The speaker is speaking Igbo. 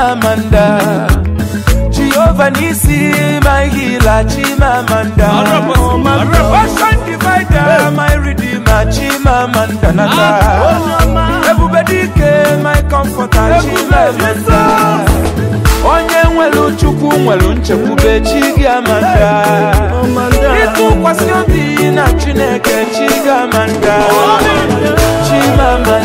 Chimamanda Jehovah Nisi my healer Chimamanda Ocean divider my redeemer Chimamanda Nata Ebube dike my comforter Chimamanda onye nwere chukwu nwere nchekwube chi gị amanda ịtụkwasị obi na chineke chi gị amanda chimamanda